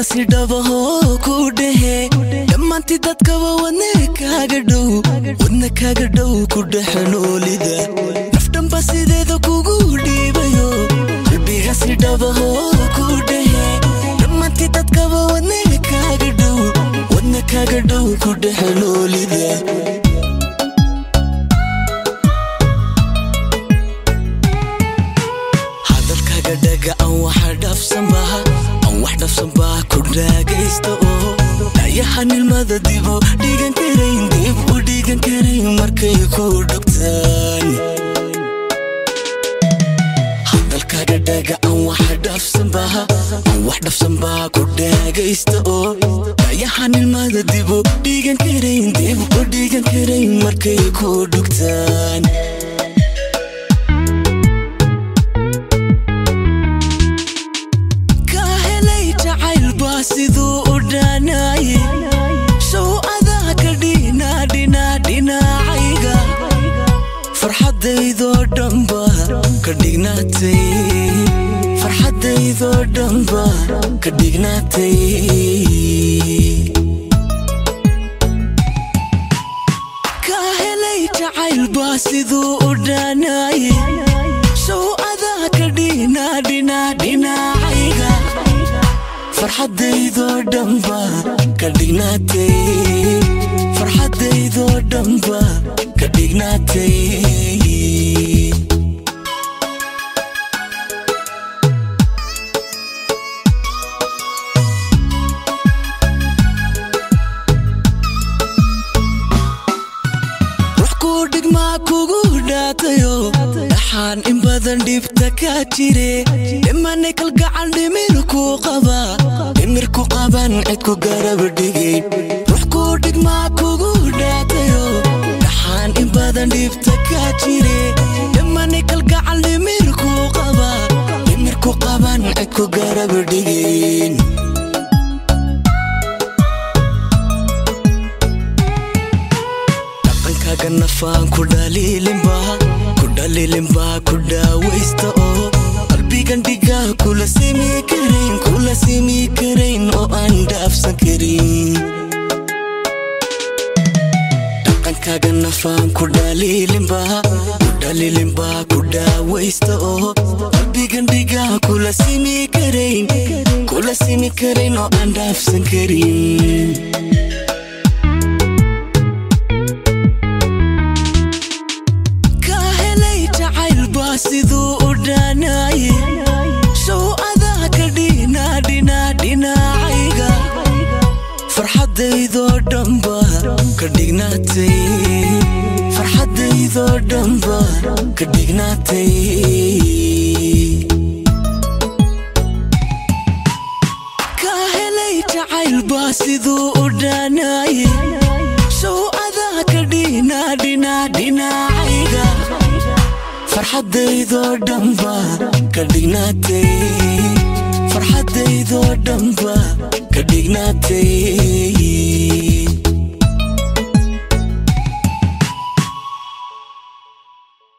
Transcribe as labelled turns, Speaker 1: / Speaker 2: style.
Speaker 1: qalbiga si dhabahoo ku dhehe dhammaantii dadkaba wadne kaaga dhow wadna kaaga dhow ku dhexe noolida nafdhanba sideeda kugu dhiibayo qalbiga si dhabahoo ku dhehe dhammaantii dadkaba wadne kaaga dhow wadna kaaga dhow ku dhexe noolida hadalkaaga dhaga aan waxa dhafsanbaha aan wax dhafsanbaa ku dhaagaysta oo dhayaha nilmada dibo dhigan karayn dib u dhigan karayn markay ku dhogtaan hadalkaaga dhaga aan waxa dhafsanbaha aan wax dhafsanbaa ku dhaagaysta oo dhayaha nilmada dibo dhigan karayn dib u dhigan karayn markay ku dhogtaan ka helay jacayl baa siduu u dhaanaye show adaa ka dhina dhina dhinacayga farxadaydoo dhanba ka dhignaatay farxadaydoo dhanba ka dhignaatay ka helay jacayl baa siduu u dhaanaye show adaa ka dhina dhina dhinacayga farxadaydoo dhanba ka dhignaatay farxadaydoo dhanba ka dhignaatay wax kuu dhigmaa kugu dhaatayo dhaxaan in badan dhibta ka jire dhimanay kalgacal dhimirku qaba dhimirku qaban cid ku garab dhigay wax kuu dhigmaa kugu dhaatayo dhaxaan in badan dhibta ka jire dhimanay kalgacal dhimirku qaba dhimirku qaban cid ku garab dhigayn dhaqankaaga nafaan ku dhaliilinba ku dhaliilinba ku dhaawaysta oo qalbigan dhiga kula simi karayn kula simi karayn oo aan dhaafsan karin dhaqankaaga nafaan ku dhaliilinba ku dhaliilinba ku dhaawaysta oo qalbigan dhiga kula simi karayn kula simi karayn oo aan dhaafsan karin ka helay jacayl baa siduu u dhaanaye show adaa ka dhina dhina dhinacayga farxadaydoo dhanba ka dhignaatay farxadaydoo dhanba ka dhignaatay ka helay jacayl baa siduu u dhaanaye show adaa ka dhina dhina dhinacayga farxadaydoo dhanba ka dhignaatay farxadaydoo dhanba ka dhignaatay